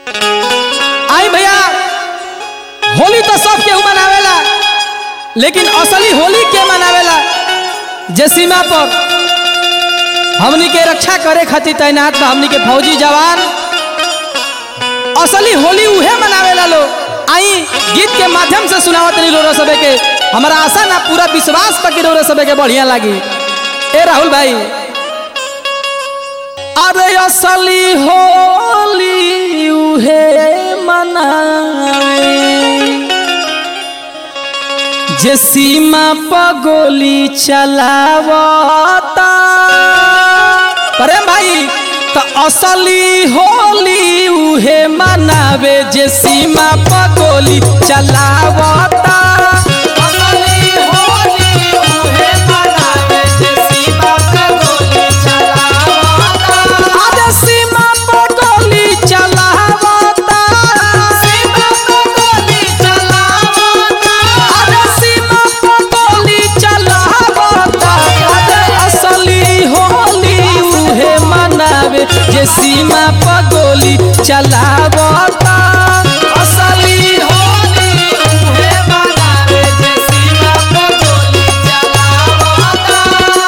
आई भैया होली तो सब केहू मनावेला लेकिन असली होली के मनावेला जे सीमा पर हमनी के रक्षा करे खातिर तैनात बा हमनी के फौजी जवान असली होली उहे मनावेला लोग आई गीत के माध्यम से सुनावत रही रोरो सबे के हमारा आशा ना पूरा विश्वास बा कि रोरो सबे के बढ़िया लागी ए राहुल भाई अरे असली होली उहे मनावे जे सीमा पर गोली चलावता प्रेम भाई तो असली होली उहे मनावे जे सीमा पर गोली चलावता असली होली उहे मनावे जे सीमा पर गोली चलावता अरे सीमा पर गोली चलावता सीमा पर गोली चलावता अरे सीमा पर गोली चलावता अरे असली होली उहे मनावे जे सीमा पर गोली चलावता असली होली उहे मनावे जे सीमा पर गोली चलावता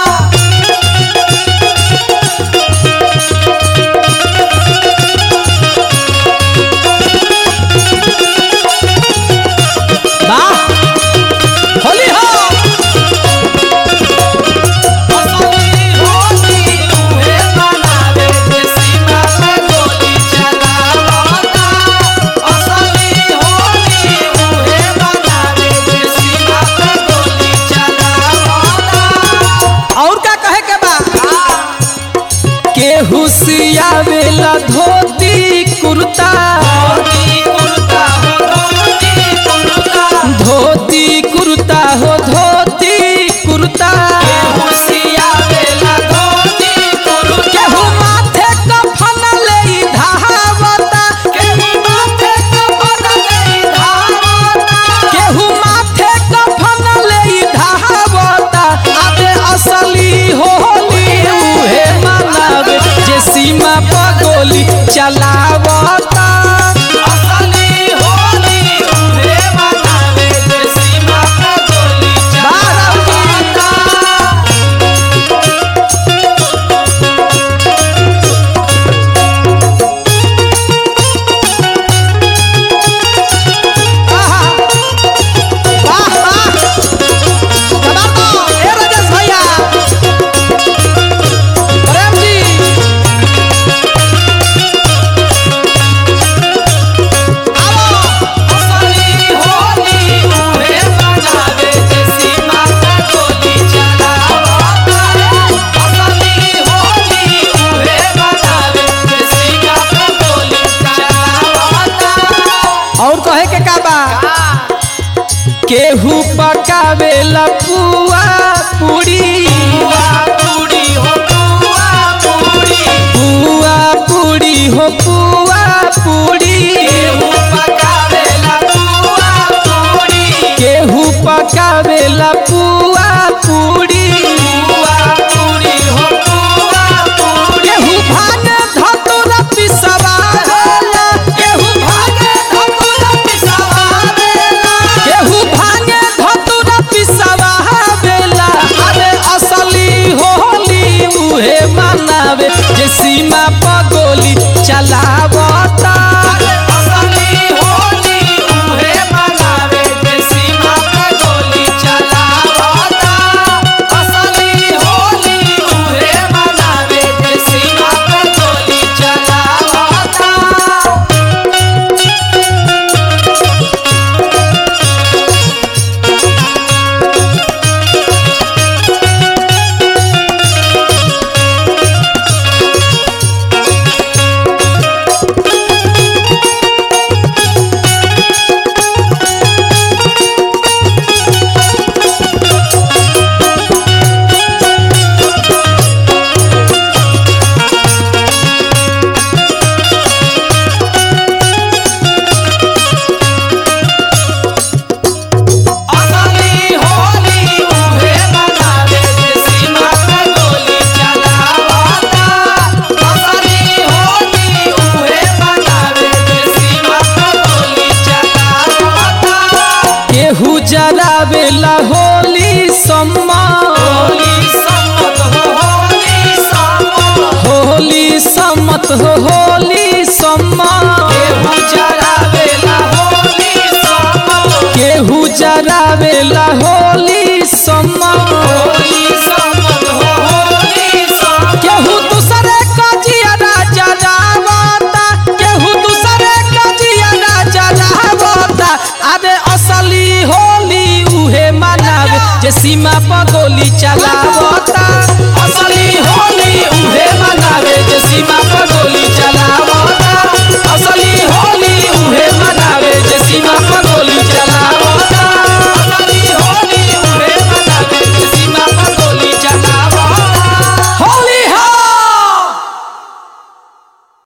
वाह होली हो असली होली उहे मनावे जे सीमा पे गोली चलावता असली होली उहे मनावे जे सीमा पे गोली चलावता और का कहे के बा केहू सियावेला धोती कुर्ता धोती कुर्ता हो धोती कुर्ता केहू माथे कफन लेई धावता केहू माथे कफन लेई धावता केहू माथे कफन लेई धावता अबे असली होली उहे मनावे जे सीमा पर गोली चलावता असली होली उहे मनावे जे सीमा पर गोली चलावता आहा! वाह, वाह! कमाल तो! ए राजेश भैया! प्रेम जी! आओ! असली होली उहे मनावे जे सीमा पर गोली चलावता रे। असली होली उहे मनावे जे सीमा पर गोली चलावता। और कहे के का बा केहू पकावेला पुआ पूरी पुआ पूरी हो पुआ पूरी पुआ पूरी हो पुआ पूरी केहू पकावेला पुआ पूरी केहू पकावेला पुआ पूरी पुआ पूरी हो पुआ पूरी केहू भागे धतुरा पिसवावेला केहू भागे धतुरा पिसवावेला केहू भागे धतुरा पिसवावेला अरे असली होली उहे मनावे जे सीमा पर गोली चलावता असली होली उहे मनावे जे सीमा पर गोली चलावता असली होली उहे मनावे जे सीमा पर गोली चलावता सम्मत हो होली सम्मत केहू जरावेला होली सम्मत केहू जरावेला होली सम्मत होली सम्मत हो होली सम्मत केहू दूसरे का जियारा जरावता केहू दूसरे का जियारा जरावता अरे असली होली उहे मनावे जे सीमा पर गोली चला